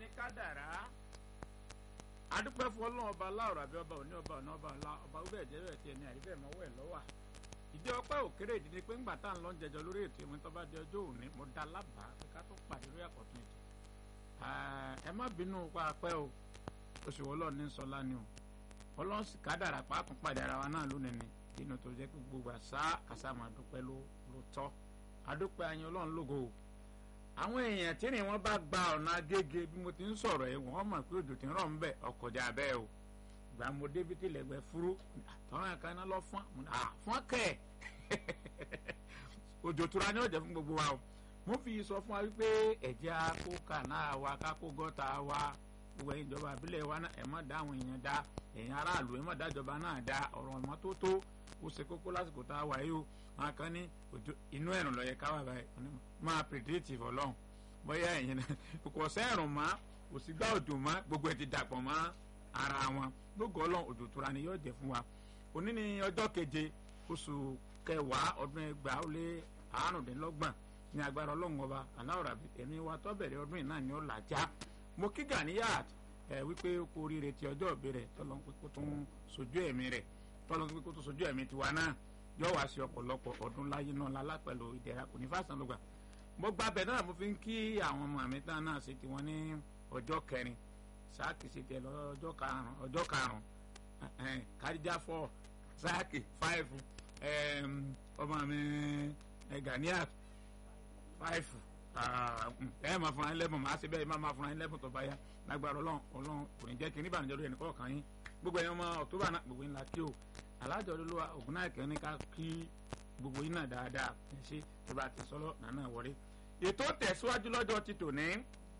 ní kádàrá adúpẹ́ fún ọlọ́run ọba aláwọ̀ àbí ọba òní ọba ọ̀nà ọba ọ̀la ọba ó bẹ̀ẹ̀ jẹ́ bẹ́ẹ̀ tiẹ̀ ní àríbẹ̀ mọ́wọ́ ẹ̀ lọ́wà ìdí ọpẹ́ òkèrè ìdí ni pé ńgbà tá à ń lọ jẹjọ lórí ètò ìwé tó bá di ọjọ́ òní mo dá lábàá pé ká tó pàdé lórí àkọ́tún ètò ẹ má bínú pa apẹ́ o oṣù ọlọ́run ní sọlá ni o ọlọ́run sì kádàrá pàápàá pàdé ara wa náà lónìí ni inú tó jẹ́ pé gbogbo àṣà àṣà máa dúpẹ́ ló ló tọ́ adúpẹ́ ayin ọlọ́run lógo o àwọn èèyàn tí ni wọ́n bá gba ọ̀nà agége bí mo ti ń sọ̀rọ̀ ẹ̀ wọ́n mọ̀ pé òjò ti ń rọ̀ ń bẹ̀ ọkọ̀jà bẹ́ẹ̀ o gbà mo débi tí lẹ́gbẹ̀ẹ́ fúrú àtọ́rọ̀ ẹ̀ka iná lọ fún fún kẹ̀ òjò tura ni ó jẹ́ fún gbogbo wa o mo fi sọ fún wa wípé ẹ̀jẹ̀ akó kànáà wa kákó gọ́ta wa gbogbo ẹ̀yin ìjọba àbílẹ̀ wa náà ẹ̀ má dá àwọn èèyàn dá ẹ̀yin aráàlú ẹ̀ má dá ìjọba náà dá ọ̀rọ̀ ìmọ́tótó ó ṣe kókó lásìkò tá a wà yìí o wọn kan ní inú ẹ̀rùn ló yẹ ká wà báyìí máa pèdéètì fọlọ́hún bóyá ẹ̀yin náà kò sẹ́rùn mọ́ kò sí gbá òjò mọ́ gbogbo ẹ̀ ti dàpọ̀ mọ́ ara wọn gbogbo ọlọ́run òjò tura ni yóò jẹ́ fún wa òní ni ọjọ́ keje oṣù kẹwàá ọdún ẹgbàá ó lé àárùndínlọ́gbọ̀n ní agbára ọlọ́run ọba aláwọ̀ rabi ẹ̀mí wa tó bẹ̀rẹ̀ ọdún yìí náà ni ó là já mo kí Ganiyat ẹ̀ wípé kó oríire ti ọjọ́ ìbí rẹ̀ tọ́lọ́ pé kó tún sojú ẹ̀mí rẹ̀ tọ́lọ́ pé kó tún sojú ẹ̀mí tiwa náà yóò wá sí ọ̀pọ̀lọpọ̀ ọdún láyé náà lálá pẹ̀lú ìdẹ̀ra kò ní fásán ló gbà mo gba bẹ̀ náà mo fi ń kí àwọn ọmọ mi tán náà ṣe tiwọn ní ọjọ́ kẹrin sáàkì ṣe tiẹ̀ lọ́jọ́ karùn-ún ọjọ́ karùn-ún kádíjà fọ́ sáàkì fáìfù ọmọ mi Ganiyat fáìfù ẹ máa fún wa lẹ́bùn máa ṣe bẹ́ẹ̀ máa fún wa lẹ́bùn tó bá yá lágbára ọlọ́run ọlọ́run kò ní jẹ́ kí níbànújẹ́ lórí ẹnì kọ̀ọ̀kan yín gbogbo ẹ̀yin ọmọ ọ̀túbà náà gbogbo ńlá kí o alájọ olúwa ògùn náà kẹ́ni ká kí gbogbo yín náà dáadáa ẹ ṣe tó bá ti sọ́lọ́ nànà wọlé. ètò tẹ̀síwájú lọ́jọ́ ti tò ní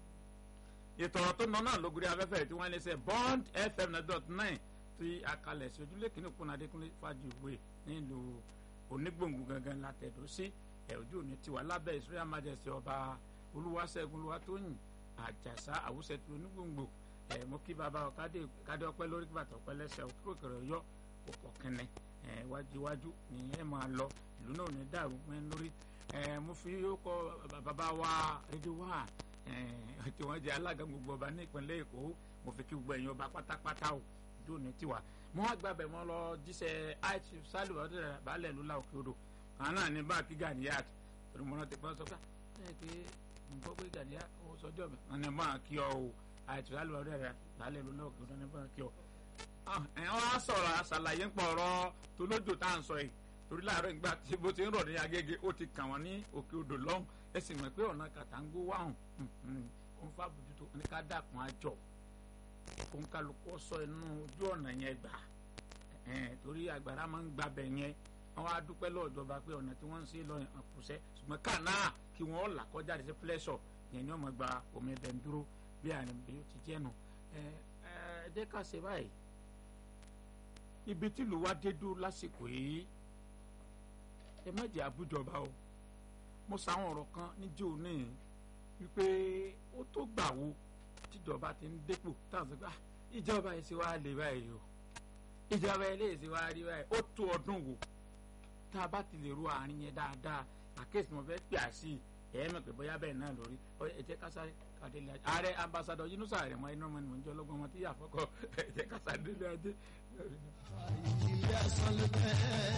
ètò ọ̀rọ̀ tó nọ náà lógúnrí afẹ́fẹ́ tí wọ́n lè ṣe bond fm dot nine tí akalẹ̀ sí ojúlé kìíní kún adékúnlé fàjìwé nílùú onígbòǹgbò gangan látẹ̀dọ́ sí ẹ̀ ojú òní tiwa lábẹ́ israel majesty ọba olúwaṣẹ́gun olúwatóyìn àjàsá àwùsẹ̀tì onígbòǹgbò ẹ̀ mo kí bàbá kádé ọpẹ́ lórí kí bàtà ọpẹ́ lẹ́sẹ̀ òkúròkèrè ọyọ́ òpó kẹnẹ wájúwájú ni ẹ máa lọ ìlú náà ní dàrú mẹ lórí mo fi kọ bàbá wa rédíò wá tí wọ́n jẹ́ alága gbogbo ọba ní ìpínlẹ̀ èkó mo fi kí gbogbo ẹ̀yin ọba pátápátá o ìjọ ní tiwa mo wá gbàbẹ̀ mọ́ lọ jíṣẹ́ àìsí sálíwá ọdún rẹ̀ balẹ̀ lula òkè odò àwọn náà ní bá kí Ganiyat torí mo náà ti pọ́n sọ pé ẹ pé mo gbọ́ pé Ganiyat ó sọjọ́ mi wọn ní bá kí ọ o àìsí sálíwá ọdún rẹ̀ balẹ̀ lula òkè odò ní bá kí ọ ẹ wọ́n á sọ̀rọ̀ àṣàlàyé ń pọ̀ ọ̀rọ̀ tó lójó tá à ń sọ yìí torí láàárọ̀ ìgbà tí bó ti ń rọ̀ ní agége ó ti kàn wọ́n ní òkè odò lọ́hùn ẹ sì mọ̀ pé ọ̀nà kàtàǹgó wàhùn ó ń fa bójútó ní ká dàkún àjọ òun kálukú sọ inú ojú ọ̀nà yẹn gbà torí àgbàrá máa ń gbabẹ̀ yẹn wọ́n á dúpẹ́ lọ́ọ̀jọba pé ọ̀nà tí wọ́n ń ṣe lọ àkùsẹ́ ṣùgbọ́n kànáà kí wọ́n là kọjá àti pẹ́lẹ́sọ̀ yẹn ni wọ́n máa gba omi ẹ̀bẹ̀ ń dúró bí àrùn bí ó ti jẹ́ nù ẹ ẹ jẹ́ ká ṣe báyìí ibi tí ìlú wa dé dúró lásìkò yìí ẹ má jẹ́ àbújọba o mo sàwọn ọ̀rọ̀ kan níjó ní wípé ó tó gbà wo tíjọba ti ń dépò táwọn sọ pé ìjọba yìí ṣe wá lè báyìí o ìjọba yìí lè ṣe wá rí báyìí ó tó ọdún wo tá a bá ti lè ro àárín yẹn dáadáa àkéèsì mo fẹ́ pè á sí i ẹ mọ̀ pé bóyá bẹ́ẹ̀ náà lórí ẹ jẹ́ ká sáré kàdélé ajé ààrẹ ambassadọ Yunusa rẹ̀ mọ́ iná mọ́ni mọ́ ní ọlọ́gbọ́n ọmọ tí yà fọ́kọ́ ẹ jẹ́ ká sáré délé ajé. ilé asán ló fẹ́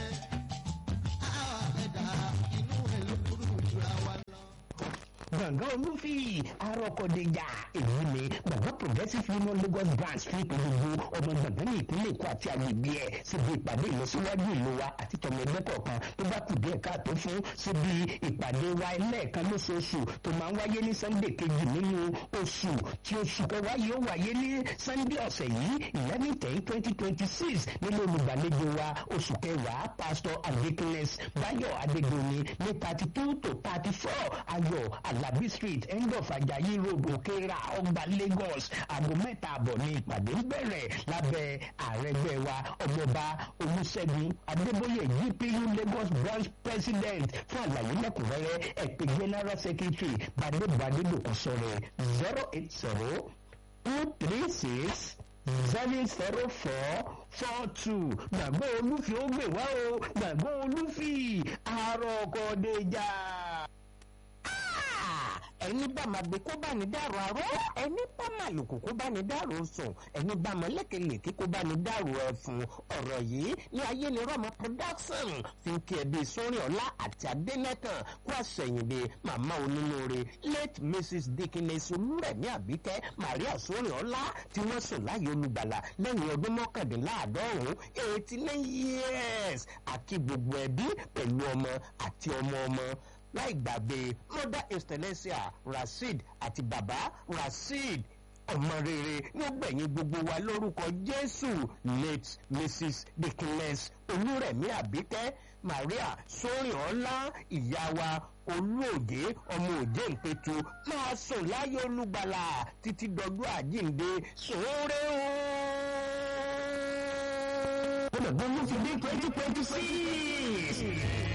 àwọn ẹ̀dá inú ẹ̀ ló kúrú jura wa lọ. gbọ̀ngàn olúfi arọ́kọ̀déjà èyí ni gbọ̀ngàn progressive union lagos branch fi polongo ọmọ gbọ̀ngàn ní ìpínlẹ̀ èkó àti agbègbè ẹ̀ síbi ìpàdé ìlọsíwájú ìlú wa àti tọmọ ẹgbẹ́ kọ̀ọ̀kan tó bá kù díẹ̀ káàtó fún síbi ìpàdé wa ẹlẹ́ẹ̀kan lóṣooṣù tó máa ń wáyé ní sunday kejì nínú oṣù tí oṣù kẹwàá yóò wáyé ní sunday ọ̀sẹ̀ yìí eleven ten twenty twenty six nínú olùgbàlejò wa oṣù kẹwàá pastor adekunles bayo adedoyin ní thirty two to thirty four ayọ̀ alabi street end of ajayi road òkèèrà ọgbà lagos aago mẹ́ta àbọ̀ ní ìpàdé ń bẹ̀rẹ̀ lábẹ́ àrẹgbẹ́ wa ọmọọba olùṣègùn adébóyè gpu lagos branch president fún àlàyé lẹ́kùnrẹ́rẹ́ ẹ̀pẹ́ general secretary badébadé lòkùsọ̀rẹ̀ zero eight zero two three six seven zero four four two gbàgbọ́ olúfi ó gbè wá o gbàgbọ́ olúfi àròkọ̀déjà ẹni bá máa gbé kó bá ní dàrú aró ẹni bá máa lòkù kó bá ní dàrú sùn ẹni bá máa lékelèké kó bá ní dàrú ẹfun ọ̀rọ̀ yìí ní ayé ni rọ́mọ production fi ń kí ẹbí sórí ọ̀la àti adẹ́nẹ́tàn kó àṣẹyìnbí màmá onínúure late mrs dikines olúrẹ̀mí àbíkẹ́ maria sórí ọ̀la tí wọ́n sùn láyé olùgbàlà lẹ́yìn ọdún mọ́kàndínláàádọ́rùn-ún eighty nine years àkí gbogbo ẹbí pẹ̀lú ọmọ àti ọmọ ọmọ láì gbàgbé mother excellencia rasheed àti baba rasheed ọmọ rere ní ó gbẹ̀yìn gbogbo wa lórúkọ jésù late mrs dikines olúrẹ̀mí àbíkẹ́ maria sóríọ̀ọ́lá ìyá wa olóòjé ọmọ òjé ìpẹ̀tù máa sùn láyé olúgbàlà títí dọdún àjíǹde sóore o. ọmọ ìgbọ́n ló fi dé twenty twenty six.